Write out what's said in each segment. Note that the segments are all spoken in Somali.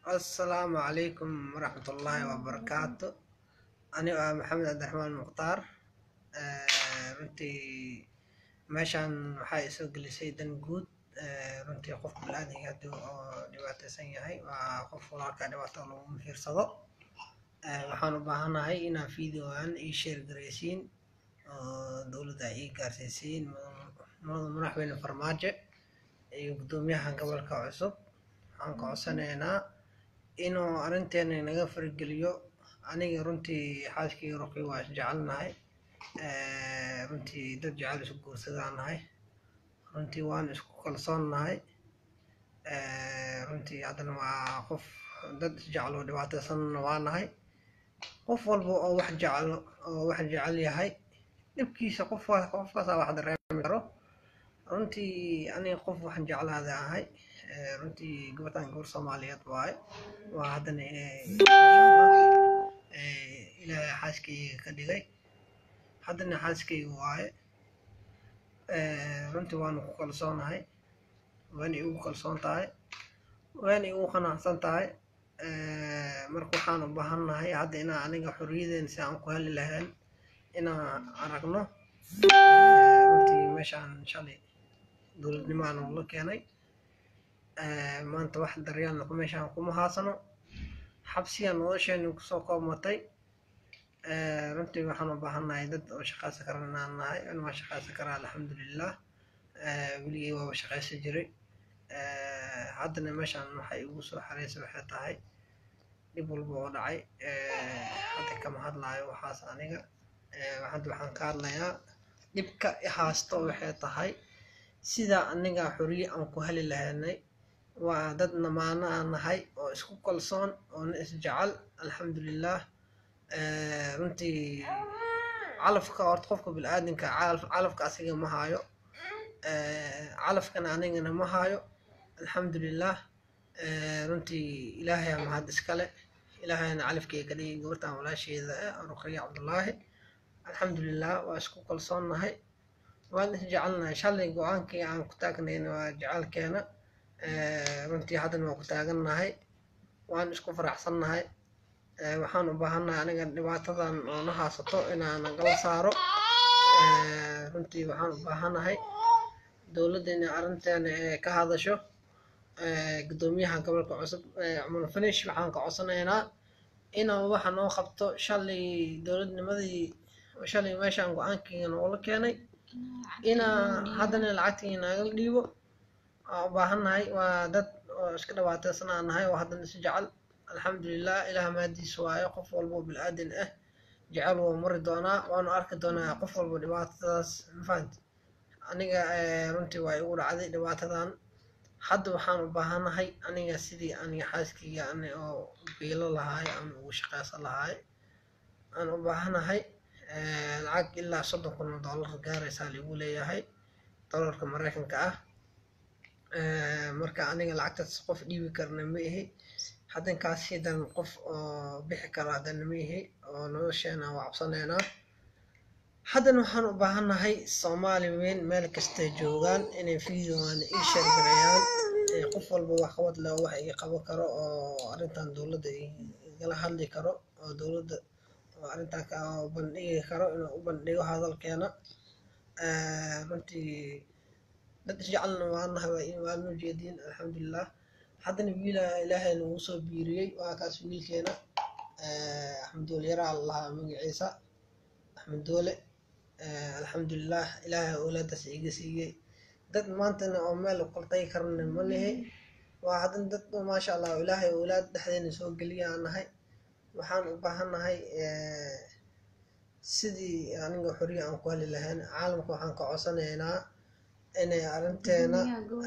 asalaamu calaykum waraxmatullaahi wabarakaatu anigo ah maxamed cabdiraxmaan mukhtaar runtii meeshaan waxaa isoo gelisay dan guud runtii qof bilaadanka haddii oo dhibaataysan yahay waa qof walaalka dhibaato lagu fiirsado waxaan u baahanahay inaa videogan ii sheer garaysiin oo dowladda ay ii gaarsiisiin mudada madaxweyne farmaajo iyo guddoomiyaha gobolka cusub waxaan ka codsanaynaa inuu arrinteena naga fargeliyo aniga runtii xaaskii ruqi waa isjecelnahay runtii dad jecel isku guursadaan nahay runtii waan isku kalsoonnahay runtii haddana waa qof dad isjeclo dhibaataysanna waa nahay qof walba oo wax jeclo oo wax jecel yahay dhibkiisa qof qofkaasaa wax dareemi karo runtii aniga qof waxaan jeclaada ahay runtii gabadhan gabar soomaaliyeed waaye waa haddana ilaahay xaaskayga ka dhigay haddana xaaskayga waaye runtii waanu ku kalsoonahay waana igu kalsoon tahay waana igu qanacsan tahay marka waxaan u baahannahay hadda inaa aniga xorriyadeena si aan ku heli lahayn inaan aragno runtii meeshaan shalay dowladnimaan la keenay maanta wax daryaalna meeshaan kuma haasano xabsiya nolosheena kusoo koobmatay runtii waxaan u baahannahay dad oo shaqaysan karan inaan nahay in waa shaqaysan karaa alxamdulilah weligay waaba shaqaysan jiray haddana meeshaan waxay igu soo xareysay waxay tahay dhib walba oo dhacay hadda kama hadlaayo waxaas aniga hadda waxaan ka hadlayaa dhibka haasto waxay tahay sida aniga xoriye aan ku heli lahaynay waa dad namaano aan nahay oo isku kalsoon oona isjecel alxamdulilah runtii calafka horta qofka bilaadanka calafka asiga ma haayo calafkana anigana ma haayo alxamdulilah runtii ilaahay aa mahad iskale ilaahayna calafkeyga ka dhigay gabartan walaasheeda ah ruqaya cabdullaahi alxamdulilah waa isku kalsoonnahay waan isjecelnahay shalay go-aankii aan ku taagnayna waa jecelkeena runtii haddana waa ku taagannahay waan isku faraxsannahay waxaan u baahannahay aniga dhibaatadan oo na haasato inaan nagala saaro runtii waxaan u baahannahay dowladda inay arrinteena ka hadasho guddoomiyaha gobolka cusub cumar finish waxaan ka codsanaynaa inuu waxa noo qabto shalay dowladnimadii shalay meeshaan go-aankiina noola keenay inaa haddana lacagtii nagala dhiibo waa u baahannahay waa dad oo iska dhibaataysanaa nahay oo haddana si jecel alxamdulilah ilaah mahadiis waayo qof walba oo bilaadan ah jecel wuu mari doonaa waanu arki doonaa qof walba dhibaatadaas mafahanti aniga runtii waa igu dhacday dhibaatadan hadda waxaan u baahanahay aniga sidii aniga xaaskayga ani oo biilo lahaay ama ugu shaqaysan lahaay aan u baahanahay lacag ilaa soddon kun oo dollar gaaraysaa ligu leeyahay dollarka maraykanka ah marka aniga lacagtaas qof dhiibi karna ma ihi haddankaas hidan qof oo bixi karo haddana ma ihi oo nolosheena waa cabsanaynaa haddana waxaan u baahannahay soomaali weyn meel kastay joogaan inay videogan ii sheergareeyaan qof walba wax qabad leh wax ii qaban karo oo arrintan dowladda igala hadli karo oo dowladda oo arrintan ka bandhigi karo inuu u bandhigo hadalkeena runtii dad isjecelna waanahay waanu jeediin alxamdulilah haddana wiila ilaahay nagu soo biiriyey waa kaas wiilkeena axmed doole yaraa lahaa magaciisa axmed doole alxamdulilah ilaahay awlaadaas iga siiyey dad maantana oo meel qaltay karna ma lihi waa haddana dad maasha allah ilaahay awlaad dhexdeena soo geliyaa nahay waxaan u baahannahay sidii aniga xoriya aan ku heli lahayn caalamka waxaan ka codsanaynaa inay arrinteena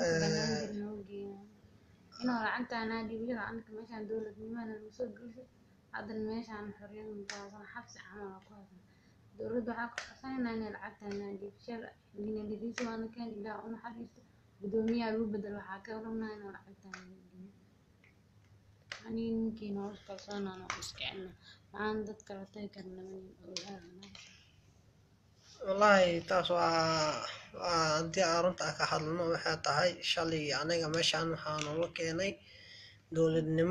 inuu lacagtaana dhibiyo anka meeshaan dowladnimada lagu soo gelisay haddana meeshaan xorriyada mutaasan xabsi camal ku haysan dowladda waxaa ka codsanaynaa inay lacagtaana dhiibshada dinadhidiisa waana keen ilaah u naxariisto guddoomiyaha lagu bedel waxaa ka rabnaa inuu lacagtaana dhiibiyo aniga ninkii nolosha kalsoonaan oo isjecelna maxaan dad kala tagi karna ogaadana wallaahi taas waa waa haddii aan runta ka hadlno waxay tahay shalay aniga meeshaan waxaa noola keenay dowladnimo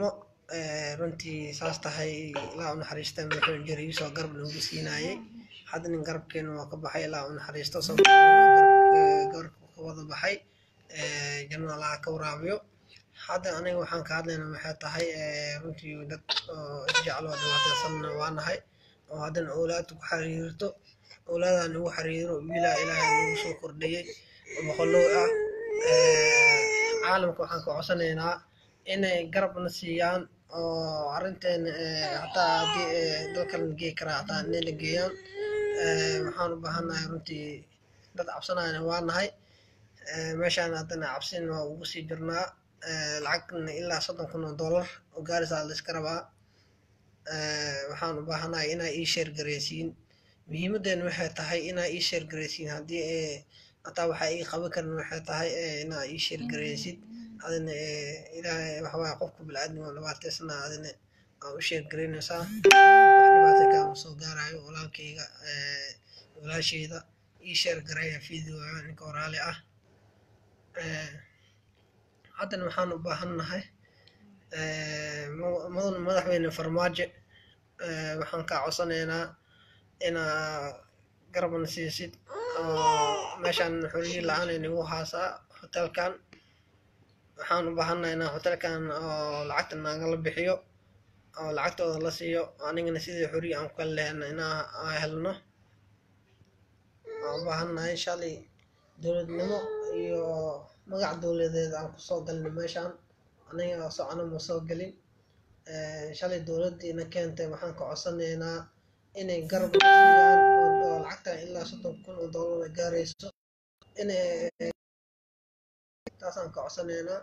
Eh, runtii saas tahay ilaa u naxariista wuxuu jira iisoo garab noogu siinaayey hadda nin garabkeena waa ka baxay ilaa u naxariisto sababtoo ah garabka ka wada baxay Eh, janno allaha ka waraabiyo hadda aniga waxaan ka hadlaynaa maxay tahay eh, runtii dad oo isjecel oo dhibaataysanna waa nahay oo haddana owlaad ku xiriirto owlaadaan ugu xiriiro wiilaa ilaahay nagu soo kordhiyey oo boqolow ah Eh, caalamka waxaan ka codsanaynaa inay garabna siiyaan oo arrinteena eh, hataa haddii eh, dalkan la geey karaa hataa inay la geeyaan Eh, waxaan u baahannahay runtii dad cabsanayana waa nahay Eh, meeshaan haddana cabsin waa ugu sii jirnaa Eh, lacagna ilaa soddon kun oo dollar oo gaarisaa la iska rabaa Eh, waxaan u baahanahay inaa ii sheer gareysiin muhiimadeena waxay tahay inaa ii sheer gareysiin haddii eh, hataa waxaa ii qaban karin waxay tahay eh, inaa ii sheer gareysid adina eh, ilaahay waxawaaye qofka biniaadmiga oo dhibaataysana adina aa u sheer gareynaysaa wax dhibaata kaama soo gaarayo walaalkayga eh, walaashayda ii sheer gareeya videoga ninka waraali ah Eh, haddana waxaan u baahannahay eh, ma- mudan madaxweyne farmaajo eh, waxaan kaa codsanaynaa inaa garabna siisid oo meeshaan xorriye la-aan ay nagu haasaa hotelkan waxaan u baahannahay inaa hotelkan oo lacagta nagala bixiyo oo lacagtooda la siiyo anigana sidii xorriye aan ku kala lehna inaa aan helno waan u baahannahay shalay dowladnimo iyo magac dowladeed aan kusoo galnay meeshaan aniga socona ma soo gelin Eh, shalay dowladdiina keentay waxaan ka codsanaynaa inay garab na siiyaan oo oo lacagtan ilaa soddon kun oo dollar ay gaarayso inay taasaan ka codsanaynaa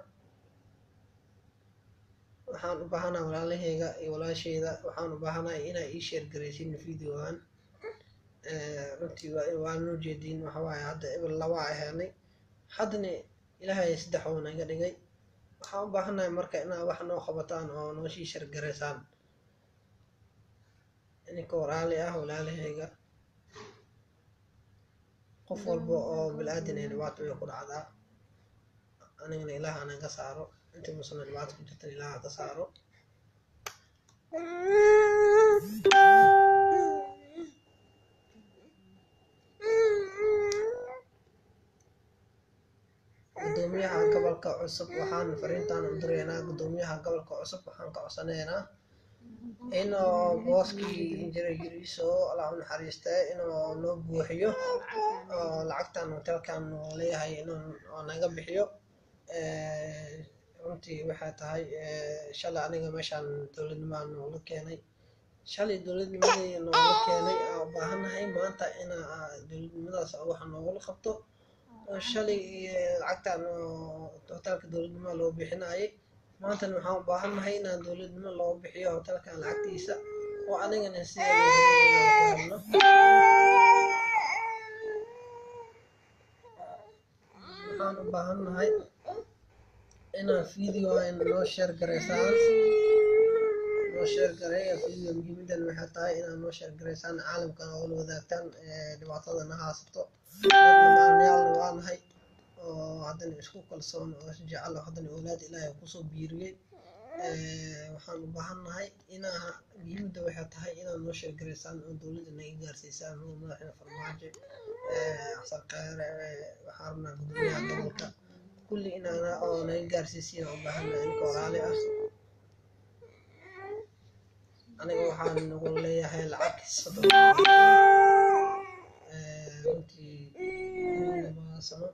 waxaan u baahanahay walaalahayga iyo walaashayda waxaan u baahanahay inaa ii sheer garaysiin videogan Eh, runtii waa waa noo jeediin waxa waaye hadda eber laba a helnay haddana ilaahay saddex oo naga dhigay waxaan u baahannahay marka inaa wax noo qabataan oo noo sii shargaraysaan ininka walaali ah walaalahayga qof walba oo bilaadan ay dhibaato way ku dhacdaa anigana ilaah anaga saaro intii musana dhibaato ku jirtan ilaah ka saaro gudoomiyaha gobolka cusub waxaan fariintaan u diraynaa gudoomiyaha gobolka cusub waxaan ka codsanaynaa inuu booskii injineer yariiso allah u naxariistee inuu noo buuxiyo oo lacagtan hotelkan uu leeyahay inuu oo naga bixiyo Eh, runtii waxay tahay eh, shalay aniga meeshaan dowladnimaa noola keenay shalay dowladnimadii noola keenay aan u baahannahay maanta inaa dowladnimadaas wax noogula qabto oo shalay eh, lacagtan oo hotelka dowladnimo loo bixinayay maantana waxaan u baahannahay inaan dowladnimo loo bixiyo hotelkan lacagtiisa oo anigana sida loo helno waxaan u baahannahay inaan video noo sheer garaysaan noo sheer gareeya video muhiimadan waxay tahay inaad noo sheer garaysaan caalamkan oo la wadaagtaan eh, dhibaatada na haysato dadnamaanayaalna waa nahay oo haddana isku kalsoon oo isjecel oo haddana awlaad ilaahay kusoo biiriyey Eh, waxaan u baahannahay inaa muhiimadda waxay tahay inaad noo sheer garaysaan oo dowladda naga gaarsiisaan oo madaxda farmaajo eh, xasan khayre eh, waxaan rabnaa gudoomiyaha gobolka kulli inaana oo naga gaarsiisiin u baahannahay ninka walaali ah aniga waxaan nagu leeyahay lacag soddon Eh, runtii lama sano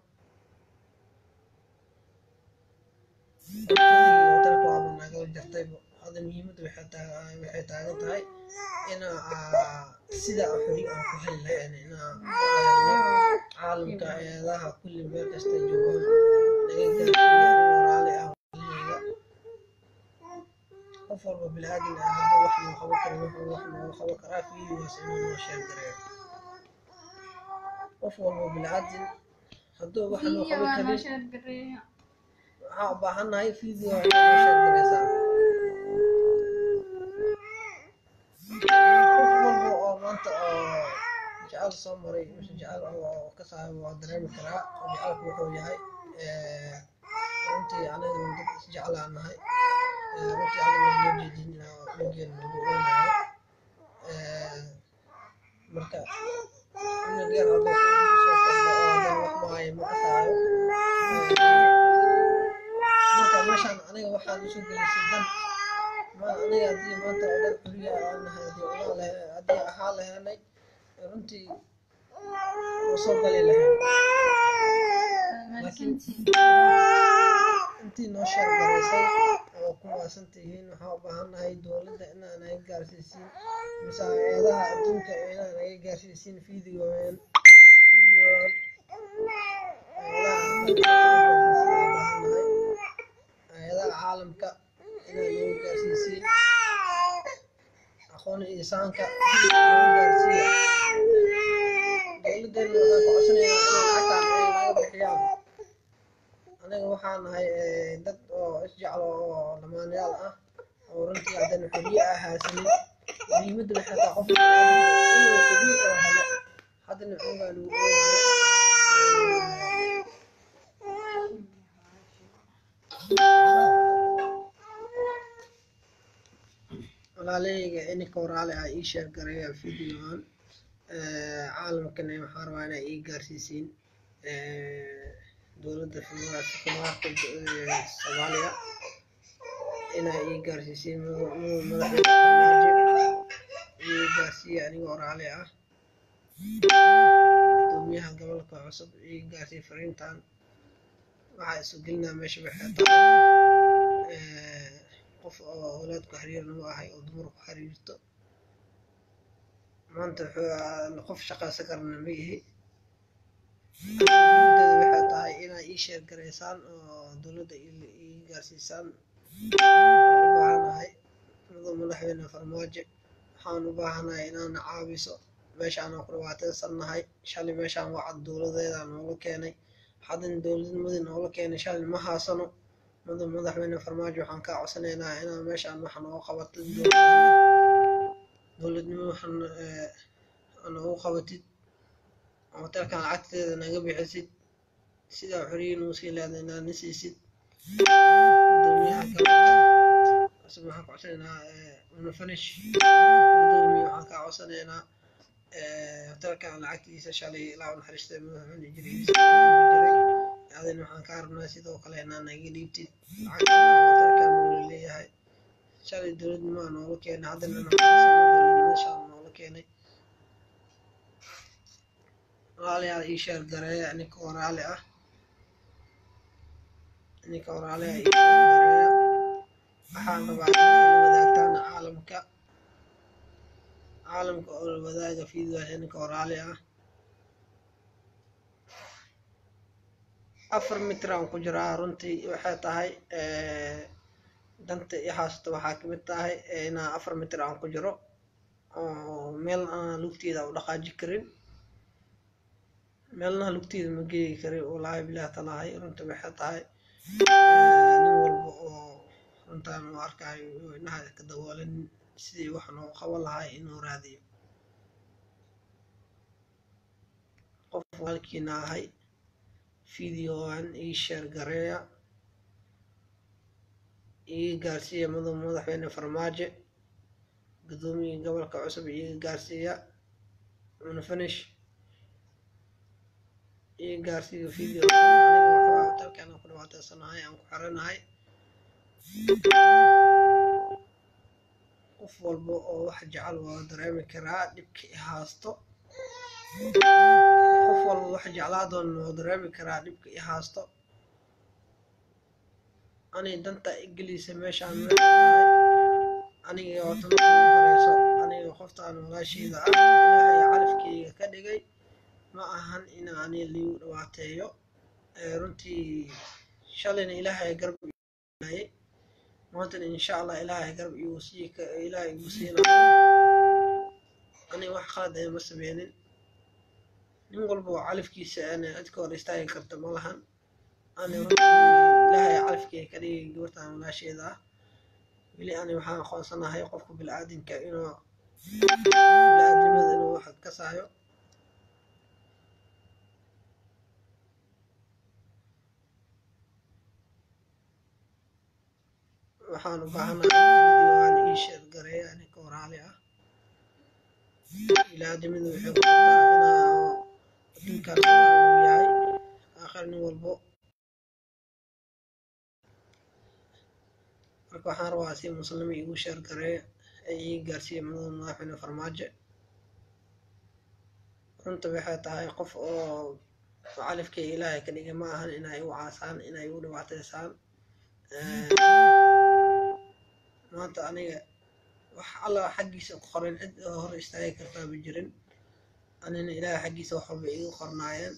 hotelka waaba nagala jartay hadda muhiimadda waxay taa- waxay taagan tahay ina sida xori aan ku heli lahayn inaa caalamka eedaha kulli meel kasta joogaan naga gaarsiiya aniga walaali ah walaalahayga qof walba bilaadan ah hadduu wax noo qaban karo wuxuu wax nooga qaban karaa fiidigaas inuu noo sheer gareeyo qof walba bilaadan hadduu wax noo qaban karin waxaan u baahannahay video inaa noo sheer gareysaa qof walba oo maanta oo jecel soo maray mise jecel oo ka saaxiib waa dareemi karaa oo jecelku wuxuu yahay Eh, runtii aniga dad isjeclaan nahay runtii hadda waa loo jeedin cunugeena lagu oonayo marka cunug yar hadduu kugu soo kordho oo haddana wax maayo ma kasaayo marka meeshaan aniga waxaan usoo gelisay dan ma aniga haddii maanta oo dhan xuriya aan nahay haddii unaa lahe haddii ahaa lahenay runtii waa soo gali lahayn laakiin intii noo sheergaraysay oo ku maasan tihiin waxaa u baahannahay dowladda inaa naga gaarsiisiin mise hay-adaha adduunka inaa naga gaarsiisiin fideoan fideoan hay-adaha caalamka inaa naga gaarsiisiin aqoon insaanka naga gaarsiiya dowladdeena waxaan ku codsanaynaa inay lacagtaan ay naga bixiyaan aniga waxaan nahay dad oo isjeclo oo lamaanayaal ah oo runtii haddana xorriye ah haysanin muhiimadda waxay tahay qofka inuu xorriye oo helo haddana xoogaa lagu oonayo walaalahayga ininka waraale ah ii sheeg garaya videoan caalamkana waxaan rabaa inaa ii gaarsiisiin dowladda federaalka soomaaliya inaa ii gaarsiisiin madaxweyne farmaajo ii gaarsiiya aniga waraale ah gudoomiyaha gobolka cusub ii gaarsiiya fariintan waxaa isu gelinaa meesha waxay tahay qof oo awlaadku xiriirnimo ahay oo dumar ku xiriirto maanta qof shaqaysan karana ma ihi muhiimadeeda waxay tahay inaa ii sheer garaysaan oo dowladda ii gaarsiisaan waxaan u baahanahay muddo madaxweyne farmaajo waxaan u baahanahay inaana caawiso meeshaan aan ku dhibaataysannahay shalay meeshaan wacad dowladeeda noola keenay haddana dowladnimadii noola keenay shalay ma haasano muddo madaxweyne farmaajo waxaan kaa codsanaynaa inaa meeshaan wax nooga qabatid dowladnimo waxaan noogu qabatid hotelkan lacagteeda naga bixisid sidaa xoriyin uu sii leeday inaad na siisid gudoomiyaha gobolka cusub waxaan ka codsanaynaa una finish gudoomiye waxaan kaa codsanaynaa hotelkan lacagtiisa shalay ilaa u naxariistay madaxweyne jirihiisa jiray adina waxaan kaa rabnaa sidoo kale inaa naga dhiibtid lacagtan hotelkan uu leeyahay shalay dowladnimaa noola keenay haddana dowladnimada shalay noola keenay walaalayaal ii sheer gareeya ninka waraale ah ninka waraale ah ii sheer gareeya waxaan rabaa inay la wadaagtaan caalamka caalamka oo la wadaaga fiidwaasha ninka waraale ah afar mitir aan ku jiraa runtii waxay tahay danta i haasto waxaa kamid tahay inaa afar mitir aan ku jiro oo meel aan lugteeda u dhaqaaji karin meelnaha lugteeda ma geegi karin wallaahi bilaah talaahay runta waxay tahay nin walba oo runtaan u arkayo inaha ka daboolan sidii wax noo qaban lahay inuu raadiyo qof walkiina ahay videoan ii sheer gareeya iga gaarsiiya mudug madaxweyne farmaajo gudoomiya gobolka cusub iga gaarsiiya una finish iga gaarsiiya video aniga waxbaa hotelkan aan ku dhibaataysanahay aan ku xiranahay qof walba oo wax jecel waa dareemi karaa dhibka i haasto qof walba wax jeclaa doon waa dareemi karaa dhibka i haasto anay danta igelisa meeshaan waxay tahay aniga wata marka ugu horeyso aniga qoftaan walaasheyda ah ilaahay calafkeyga ka dhigay ma ahan in ani liigu dhawaateeyo runtii shalayna ilaahay garab ilayay maantana insha allah ilaahay garab igu sii ilaahay igu siinayo aniga wax qalad ee ma sameynin nin walba oo calafkiisa ana cid ka hor istaagi karta ma lahan ani runtii ilaahay calafkeyga ka dhigay gabartan walaasheeda ah weli ani waxaan aqoonsanahay qofka bilaadanka inuu bilaadanimada inuu wax ka saayo waxaan u baahanahay videoan ii sheer gareeya ninka waraali ah ilaadimadu waxay ku jirtaa inaa adduunkan uu yahay aakhir nin walbo marka waxaan rabaa si muslimi igu sheer gareeya ee ii gaarsiiya madaxa madaxweyne farmaajo runta waxay tahay qof oo macalifkay ilaahay ka dhigay ma ahan inay igu caasaan inay igu dhibaateysaan maanta aniga wax alla xaggiisa ku qoran cid oo hor istaagi kartaa ma jirin anina ilaahay xaggiisa wax walba igu qornaayeen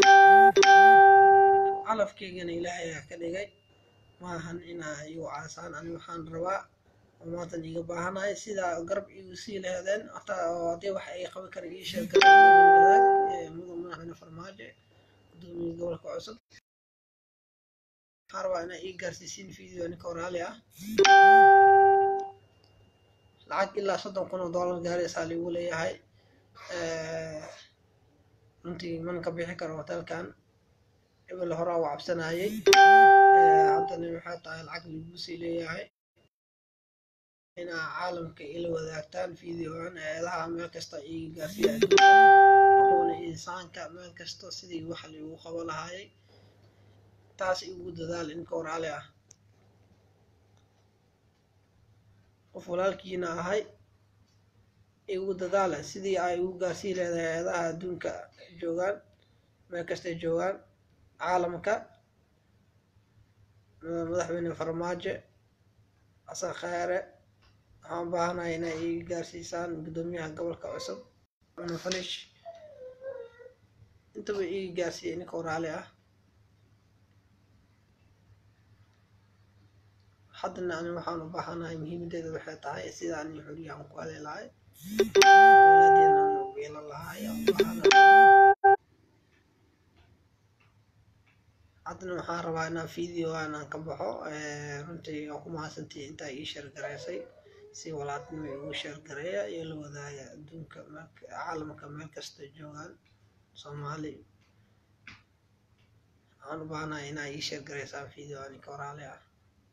calafkaygana ilaahay ayaa ka dhigay ma ahan inaa igu caasaan ani waxaan rabaa oo maantan iga baahanahay sidaa garab igu sii lehdeen hataa oo haddii wax ay qaban kara ii sheeg kara wadaag mudan madaxweyne farmaajo gudoomiye gobolka cusub waxaan rabaa inaa ii gaarsiisiin video ninka waraali ah lacag ilaa soddon kun oo dollar gaaraysaa liigu leeyahay runtii man ka bixi karo hotelkan ebel horaa u cabsanayay haddana waxay tahay lacag liigu sii leeyahay inaa caalamka ila wadaagtaan videoan eedaha meel kasta ii gaarsiiya aqoona insaanka meel kasta sidii wax liigu qabo lahaayay taas igu dadaal inka waraali ah qof walaalkiina ahay igu dadaala sidii ay igu gaarsii leedahay eedaha adduunka joogaan meel kastay joogaan caalamka madaxweyne farmaajo xasan khayre waxaan baahanahay inay ii gaarsiisaan guddoomiyaha gobolka cusub cumar falish intaba ii gaarsiiyay ninka waraali ah haddana ani waxaan u baahanahay muhiimadeeda waxay tahay sida ani xuriya aan ku heli lahay awlaadeena aan u yeelan lahay aan u baahanahay haddana waxaan rabaa inaan videoan aan ka baxo runtii aan ku mahadsantii intaa ii sheergaraysay si walaalnimo igu sheergareeya iyo la wadaaga adduunka caalamka meel kasta joogaan soomaali waxaan u baahanahay inaa ii sheergaraysaan videoan ninka waraali ah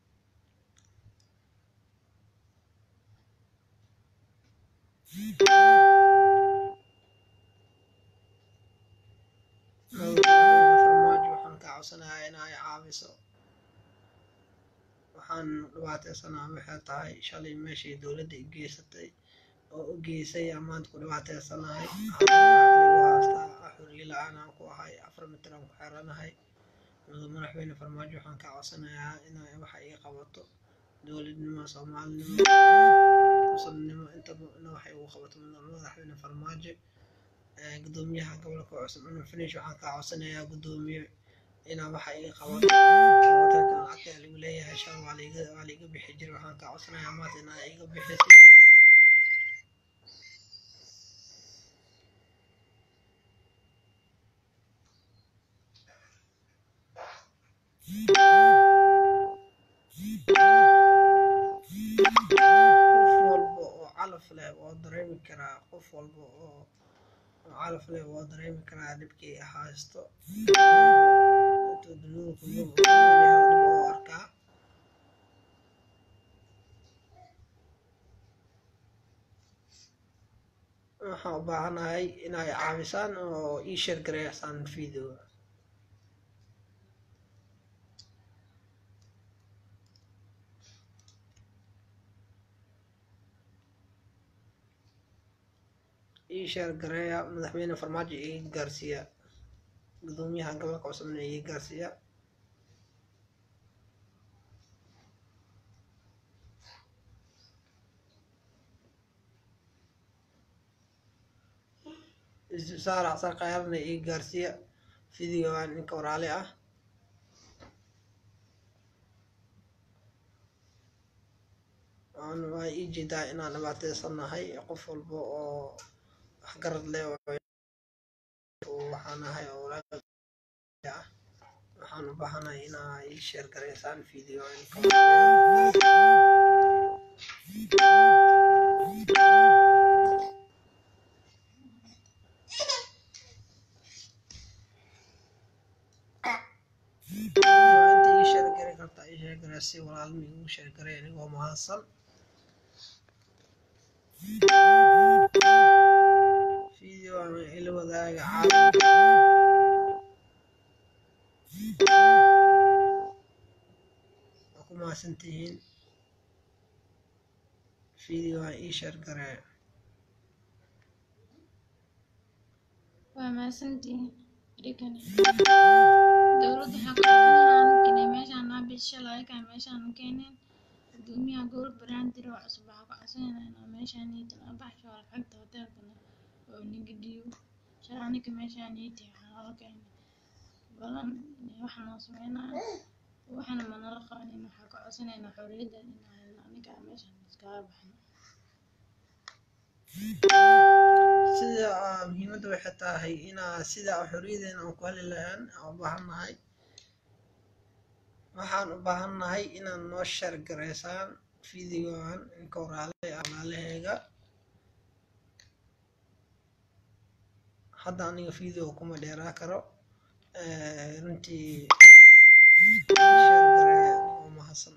farmaajo waxaan kaa codsanayaa inay caawiso waxaan dhibaateysanaa waxay tahay shalay meeshii dowladda i geysatay oo u geysay amaanta ku dhibaateysanahay haastaa xuriye la-aan aan ku ahay afar mitir aan ku xeranahay mudug madaxweyne farmaajo waxaan kaa codsanayaa inay waxa ii qabato dowladnimo soomaalinimo musulnimo intaba ina waxay ugu qabato madaxweyne farmaajo gudoomiyaha gobolka cusub cumar finish waxaan kaa codsanayaa gudoomiye inaa waxa iga qabato hotelkan lacagta lagu leeyahay shan waa liiga waa liiga bixi jiray waxaan kaa codsanayaa maanta inaa iga bixisid qof walba oo calaf leh waa dareemi karaa qof walba oo calaf leh waa dareemi karaa dhibkii haysto intuu dunida kunool dhib oo arkaa waxaan u baahanahay inay caawisaan oo ii sheer gareysaan video ii sheer gareeya madaxweyne farmaajo ii gaarsiiya gudoomiyaha gobolka cusubna ii gaarsiiya saar xasan khayaarna ii gaarsiiya videoan ninka waraali ah waa ii jeedaa inaan dhibaateysannahay qof walba oo waxgarad leh waxaan ahay oo ah waxaan u baahanahay inaa ii sheer gareysaan video inta ii sheer gari kartaa ii sheer gare si walaalnimo igu sheergaray anigoo mahadsan video ama ila wadaaga caalamka waa ku mahadsantihiin video aan ii sheergaray waa mahadsantihiin adigana dowladda waxaa ku codsanayna meeshaan naa bishala ayagaa meeshaan u keeneen gudoomiyaha gobol baraandir oo cusub waxaa ku codsanayna inuu meeshaan niitan abaxsho lacagta hoteelkana oo niga dhiibo shala aniga meeshaan niiti waxaa loo keenay balan waxa noo sameynaya waxana manala qabanin waxaa ka codsanaynaa xorriyadda inaan aniga meeshaan iskaga baxno sida aa muhiimadda waxay tahay inaa sida xorriyadeena aan ku heli lahaan aan u baahannahay waxaan u baahannahay inaad noo sheer garaysaan videogan inka waraale walaalaheega hadda aniga video kuma dheeraa karo runtii sheer gareeya anigoo mahadsan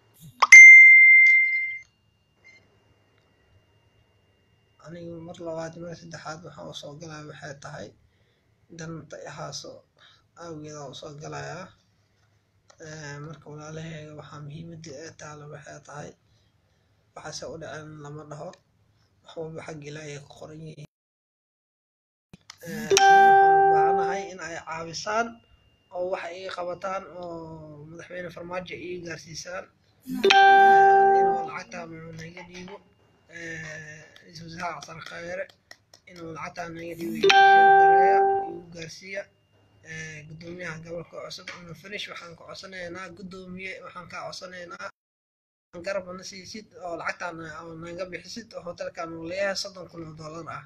aniga mar labaad mar saddexaad waxaan usoo galaya waxay tahay danta ihaaso awgeeda usoo galayaa marka walaalaheega waxaa muhiimadda ee taalo waxay tahay waxaase u dhaceen lama dhaho wax walba xagga ilaahay ku qoran yihiin waxaan u baahanahay in ay caabisaan oo waxa ii qabataan oo madaxweyne farmaajo ii gaarsiisaan inuu lacagtaa naga dhiibo ra-iisul wasaare xasan khayre inuu lacagtaa naga dhiibo gareeya igu gaarsiiya gudoomiyaha gobolka cusub una finish waxaan ka codsanaynaa gudoomiye waxaan kaa codsanaynaa garab na siisid oo lacagtaan naga bixisid oo hotelkan uu leeyahay soddon kun oo dollar ah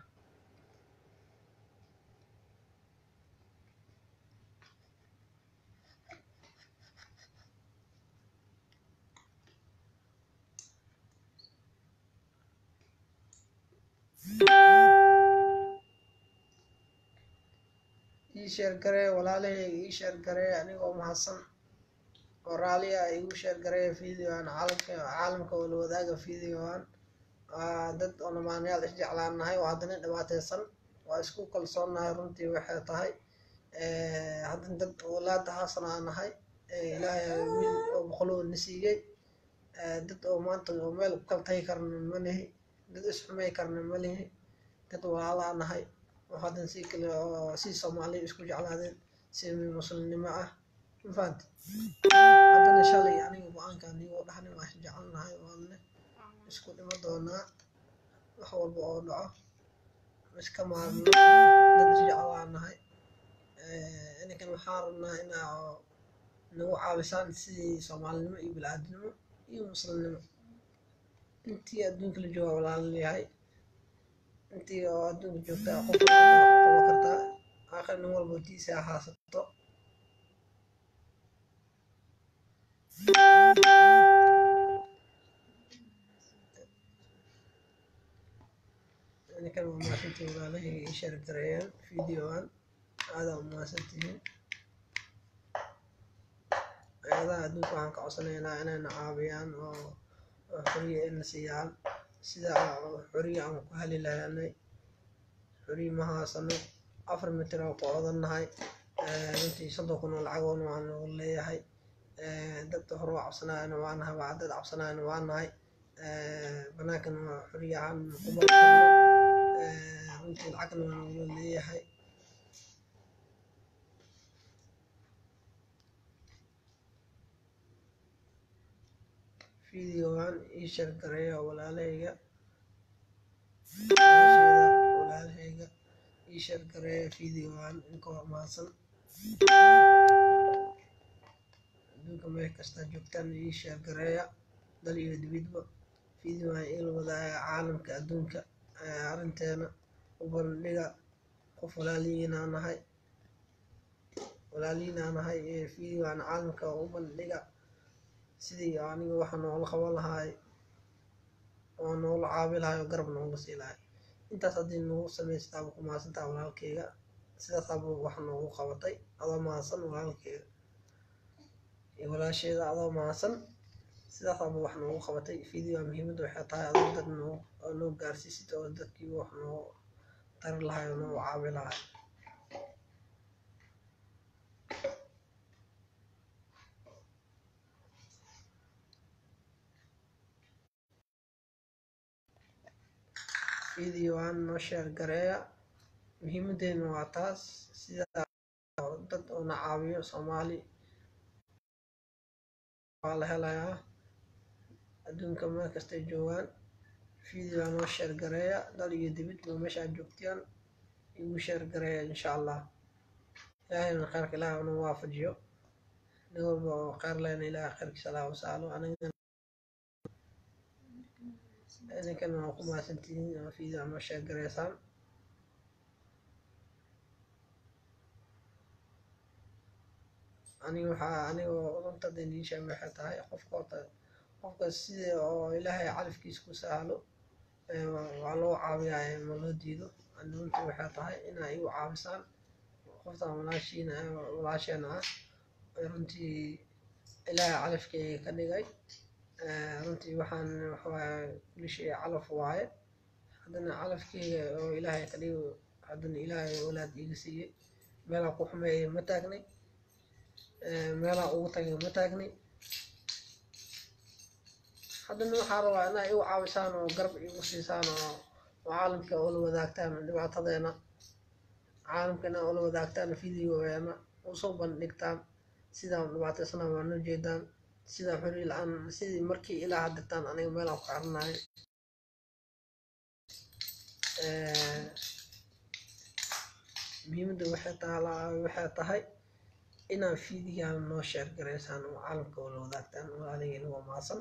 ii sheer garee walaalahayga ii sheer garee anigoo mahadsan oo raaliya igu sheer garee videoan caalamka caalamka oo la wadaaga videoan waa dad oo namaanayaal isjeclaanahay oo haddana dhibaateysan waa isku kalsoonnahay runtii waxay tahay haddana dad walaada haasana aan nahay ilaahay wiil oo boqoloo na siiyey dad oo maanta oo meel ku kala tagi karna ma lihi dad isxumay karna ma lihi dad walaalaa nahay oo haddana si kale oo si soomaaliya isku jeclaadeen si muslimnimo ah mafahanti haddana shalay aniga go-aanka anigoo dhaxni waa isjecelnahay waanne isku dhimo doonaa wax walba oo dhaco iska maarno dad isjeclaa nahay ininkan waxaan rabnaa inaa nagu caabisaan sidii soomaalinimo iyo bilaadanimo iyo muslimnimo intii adduunka la jooga walaalayahay intii oo adduunka joogta qof qaba kartaa aakhir nin walba tiisa haasato ninkan waa mahadsantihiin walaalahayga ii sheer gareeyaan videoan aadaa u mahadsantihiin ayadaha adduunka waxaan ka codsanaynaa inayna caawiyaan oo xoriya ina siiyaan sida xoriya aan ku heli lahaanay xoriya ma haasano afar mitir oo ku odannahay runtii soddon kun oo lacagoona waa nagu leeyahay dad hore waa cabsanaayana waa nahay waa dad cabsanaayana waa nahay banaankana waa xoriya aan ku mari karno runtii lacagna waa nagula leeyahay videogan ii sheer gareeya walaalahayga walaalahayga ii sheer gareeya videogan inkoo mahadsan adduunka meel kastaa joogtaan ii sheer gareeya dal iyo dibidba videogan ila wadaaga caalamka adduunka arrinteena u bandhiga qof walaalihiinaa nahay walaalihiinaa nahay videogan caalamka u bandhiga sidii aniga waxa noola qaban lahaay oo noola caabi lahaay oo garab noola sii lahaay intaas haddii nagu samaystaaba ku mahadsantaa walaalkeyga sidaasaaba waxa noogu qabatay adoo mahadsan walaalkeyga iyo walaasheeda adoo mahadsan sidaas aba wax noogu qabatay video muhiimadda waxay tahay adoo dad noo oo noo gaarsiisid oo dadkii wax noo tari lahay oo noo caawi lahay videoan noo sheer gareeya muhiimadeena waa taas sida dad oo na caawiyo soomaali waa la helayaa adduunka meel kastay joogaan videoa noo sheer gareeya dal iyo dibid ma meesha aad joogtiyaan igu sheer gareeya insha allah ilaahayna khayrka ilaah nu waafajiyo nin walba oo khayr lehna ilaah khayrkiisa allah wasaalo aniga idinkana waa ku mahadsantihiin oo video noo sheer gareysaan aniga waxaa anigoo runta daniisha waxay tahay qofka horta qofka sida oo ilaahay calafkiisa ku sahlo waa loo caawiyaa ma loo diido runta waxay tahay inaa igu caawisaan qoftan walaashiina walaasheena ah runtii ilaahay calafkeyga ka dhigay runtii waxaan waxawaaye kulli shay calaf waaye haddana calafkeyga oo ilaahay ka dhigo haddana ilaahay walaad iiga siiyey meelaa ku xumeeyay ma taagnay meelaa ugu tagay ma taagnay haddana waxaa rabaa inaa igu caawisaan oo garab igu siisaan oo oo caalamka ula wadaagtaan dhibaatadeena caalamka inaa ula wadaagtaan videogeena usoo bandhigtaan sidaan dhibaataysana waa noo jeedaan sidaa xuri la-aan sidii markii ilaa haddirtaan aniga meelaan ku xiranayo muhiimadda waxay taalaa waxay tahay inaan fiidigaan noo sheer garaysaan oo caalamka wala wadaagtaan walaaligeena waa maasan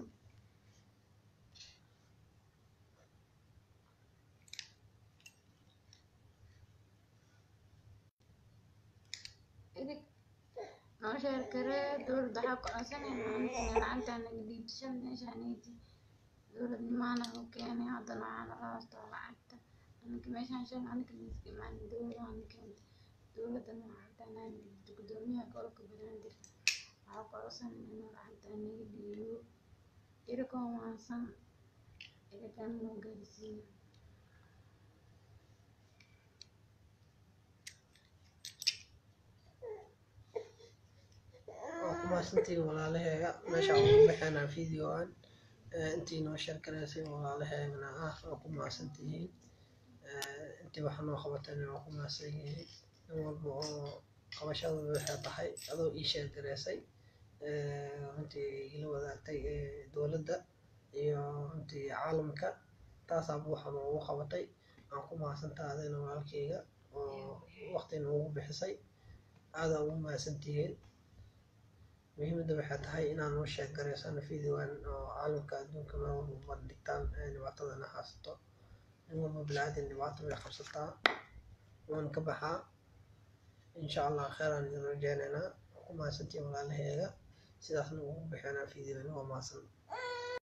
idig noo sheer garee dowladda waxaa ku codsanayna anigana lacagtaa naga dhiibshan meeshaanaydi dowladnimaana u keenay haddana waxaa nala hoostaa lacagta anaka meeshaan shan anaka miiska imaan dowladaana keentay dowladdana lacagtaa naga dhiibto gudoomiyaha gobolka banaadir waxaa ku codsanayna inuu lacagtaa naga dhiibo irikoo maasan irikan noo gaarsiiyo waa ku mahadsantihiin walaalaheega meeshaan ugu baxeenaa videoan intii noo sheer garaysay walaalaheegana ah waa ku mahadsantihiin intii wax noo qabatayna waa ku mahadsan yihiin nin walba oo qabashada waxay tahay adoo ii sheer garaysay runtii ila wadaagtay dowladda iyo runtii caalamka taasaaba waxa noogu qabatay aan ku mahadsantaha adayna walaalkeyga oo waqti noogu bixisay aadaa ugu mahadsantihiin muhiimadda waxay tahay inaan noo sheeg garaysaan videoan oo caalamka adduunka meel walba bandhigtaan dhibaatadana haysato nin walba bilaadan dhibaato way qabsataa waan ka baxaa insha allah kheeraan idin rajeynaynaa ku mahadsantihiin walaalaheega sidaasna ugu bixinaa videoan waa mahadsan